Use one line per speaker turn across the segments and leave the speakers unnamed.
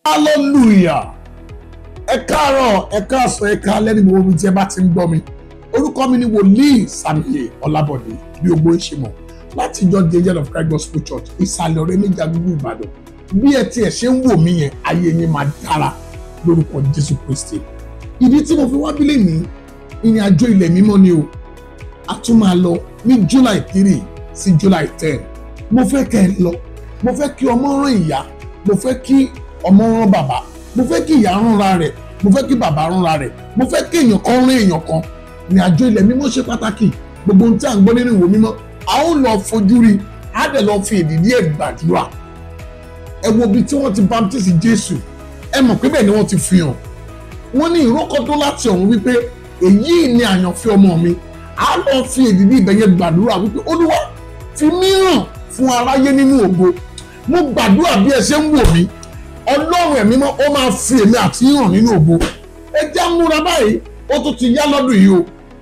hallelujah ẹ káàárọ̀ ẹ káàsán ẹ káalẹ́ ní gbogbo ibi tí ẹ bá ti ń gbọ́ mi orúkọ mi ni wòlíì Samuel Ọlábọ̀dé bí ogbó ń ṣe mọ̀ láti ìjọ the angel of Christ gospel church ìsàlẹ̀ ọ̀rẹ́ méjì àdúgbò Ìbàdàn bí ẹ tiẹ̀ ṣe ń wò mí yẹn ayé yín máa dára lórúkọ Jésù Kristi ìdí tí mo fi wá bílẹ̀ ní ìrìn àjò ilẹ̀ mímọ́ ni o a tún máa lọ ní July three sí July ten mo fẹ́ kẹ́ ẹ lọ mo fẹ́ kí ọmọ rán ìyá mo fẹ́ kí ọmọ rán bàbá mo fẹ́ kí ìyá ránra rẹ̀ mo fẹ́ kí bàbá ránra rẹ̀ mo fẹ́ kí èèyàn kan rán èèyàn kan ní àjọ ilẹ̀ mímọ́ ṣe pàtàkì gbogbo ohun tí à ń gbọ́ nínú ìwé mímọ́ a ó lọ fojú rí a dẹ̀ lọ fi èdìdí ẹ̀ gbàdúrà ẹ wo ibi tí wọ́n ti baptisi Jésù ẹ mọ̀ pé bẹ́ẹ̀ ni wọ́n ti fi hàn wọ́n ní ìrókò tó láti ọ̀run wípé èyí ni àyànfẹ́ ọmọ mi a lọ fi èdìdí ìbẹ̀yẹ gbàdúrà wípé olúwa fi mí hàn fún aráyé nínú ògo mo gbàdúrà bí ẹ ṣe ń wò mí ọlọ́run ẹ̀mí mọ́ ó máa fi èmi àti hàn nínú ògo ẹ jẹ́ múra báyìí ó tún ti yá lọ́dún yìí o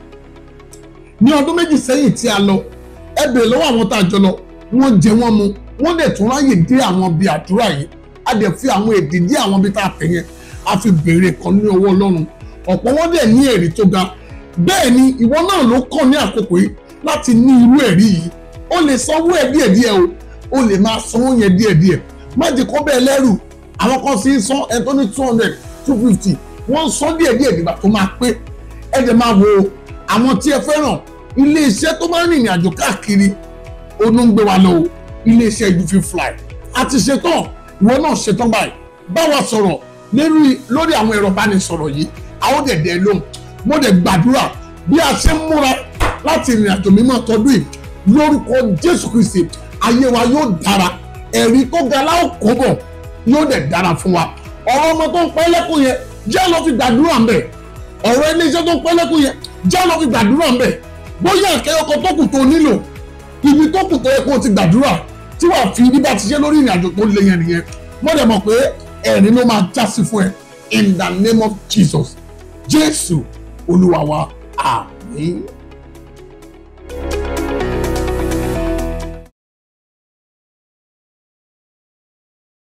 ní ọdún méjì sẹ́yìn tí a lọ ẹ bèrè lọ́wọ́ àwọn tá a jọ lọ wọ́n jẹ wọ́n mu wọ́n dẹ̀ tún ráyè dé àwọn bíi àdúrà yìí a dẹ̀ fi àwọn èdè dé àwọn bíi tá a tẹ̀ yẹn a fi béèrè kan ní ọwọ́ ọlọ́run ọ̀pọ̀ wọn dẹ̀ ní ẹ̀rí tó ga bẹ́ẹ̀ ni ìwọ náà ló kàn ní àkókò yìí láti ní irú ẹ̀rí yìí o lè sanwó ẹ̀ díẹ̀díẹ̀ o o lè máa sanwó yẹn díẹ̀díẹ̀ má jẹ́ kó bẹ́ẹ̀ lẹ́rù àwọn kan sì ń san ẹ tó ní two hundred two fifty wọ́n ń san díẹ̀díẹ̀ nígbà tó máa pé ẹ jẹ́ máa wo àwọn tí ẹ fẹ́ràn iléeṣẹ́ tó máa ń rìnrìn àjò káàkiri onú ń gbé wa lọ o iléeṣẹ́ ìdúfin fly àti ṣetán ìwọ náà ṣetán báyìí bá wa sọ̀rọ̀ lórí lórí àwọn ẹ̀rọ ìbánisọ̀rọ̀ yìí àwọn dẹ̀dẹ̀ lóhùn mo dẹ̀ gbàdúrà bí a ṣe ń múra láti ìrìn àjò mímọ́ tọdún yìí lórúkọ Jésù Kristi ayé wa yóò dára ẹ̀rí tó ga láò kó bọ̀ yóò dẹ̀ dára fún wa ọ̀rọ̀ ọmọ tó ń pẹ́ lẹ́kùn yẹn jẹ́ lọ fi gbàdúrà ń bẹ̀ ọ̀rọ̀ iléeṣẹ́ tó ń pẹ́ lẹ́kùn yẹn jẹ́ lọ fi gbàdúrà ń bẹ̀ bóyá akẹ́yọkọ tó kù tó nílò ibi tó kù tó yẹ kó o ti gbàdúrà tí wàá fi ibi bá ti ṣe lórí ìrìn àjò tó le yẹn nìyẹn mo dẹ̀ mọ̀ pé ẹ̀rín ló máa já sí fún ẹ in the name of Jesus Jésù Olúwa wa àmín.